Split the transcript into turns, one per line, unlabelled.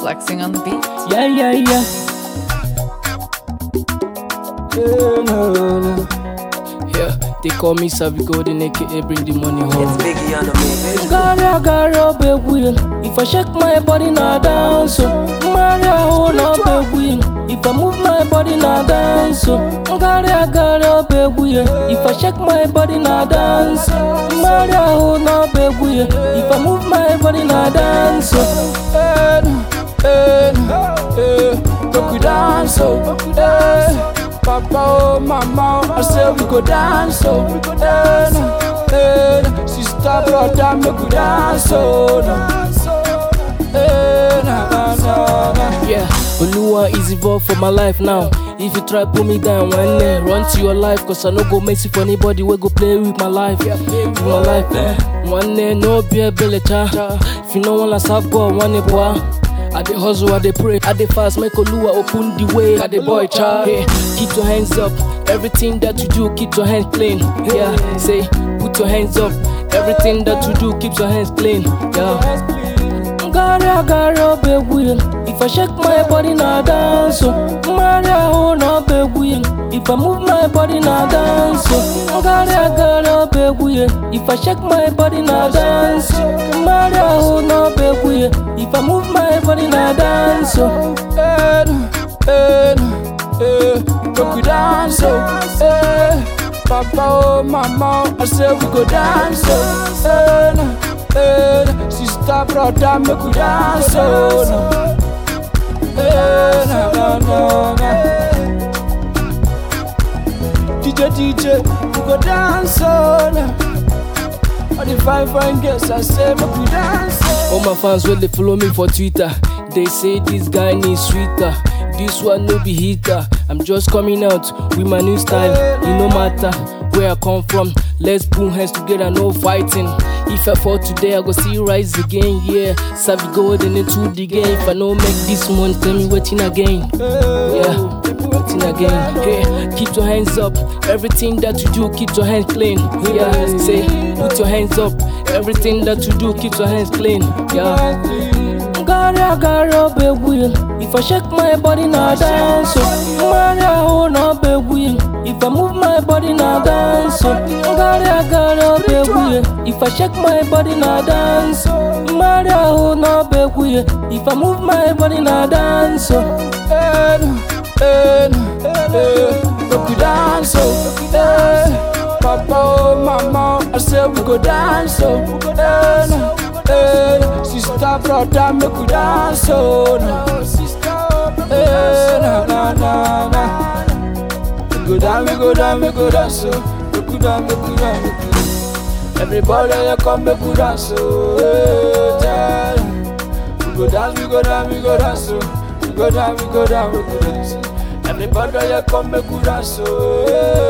flexing on the beat.
Yeah, yeah, yeah. Yeah, no, no. Yeah, they call me Savvy Golden, aka bring the money home.
It's Biggie on the mix.
Gara gara big wheel. If I shake my body now dance, so Maria hold up big wheel. If I move my body now dance, so Gara gara big wheel. If I shake my body now dance, Maria hold up big wheel. If I move my body now dance, so eh, eh, eh, make we dance, so eh. Papa, oh, mama, I say we go dance, oh, eh, eh, sister, brother, make we dance, oh, no. eh, na, na, na, na. Yeah, Oluwa is involved for my life now. If you try pull me down one day, run to your life, cause I no go mess for anybody we go play with my life. Yeah, with my life, eh. One day, no be a cha. If you no wanna serve God, one day, boy. I dey hustle, I dey pray, I dey fast, make Oluwa open the way. I dey boy child. Hey, keep your hands up. Everything that you do, keep your hands clean. Yeah, say, put your hands up. Everything that you do, keep your hands clean. Yeah. Gara gara big wheel. If I shake my body now dance, so Maria hold up big wheel. If I move my body now dance, so Gara gara big wheel. If I shake my body now dance, Maria hold up big wheel. If I move my body now dance, so eh, eh, eh, make we dance, so eh. Papa, oh, mama, I say we go dance, oh, eh, eh, sister, brother, make we dance, oh, no. eh, na, na, na, na. DJ, DJ, we go dance, oh, no. All the fine, fine girls, I say make we dance, oh. All my fans will they follow me for Twitter. They say this guy needs sweeter. This one no be heater. I'm just coming out with my new style. It no matter where I come from. Let's put hands together, no fighting. If I fall today, I go see rise again. Yeah, Savvy golden into the game. If I no make this money, tell me waiting again. Yeah. Waiting again, hey, keep your hands up. Everything that you do, keep your hands clean. Yeah, say, put your hands up. Everything that you do, keep your hands clean. Yeah. Gara gara big wheel. If I shake my body now dance, so Maria hold up big wheel. If I move my body now dance, so Gara gara big wheel. If I shake my body now dance, Maria hold up big wheel. If I move my body now dance, so eh, eh, eh, make we dance, so eh. Papa, oh, mama, I say we go dance, so eh, eh, sister, brother, make we dance, oh, no. eh, na, na, na, na. We go down, we go down, we go dance, so we go down, we go down, we go down. Everybody, you come, make we dance, so eh, yeah. We go dance, we go down, we go dance, so we go down, we go down, we go dance. Everybody, you come, make we dance, so eh,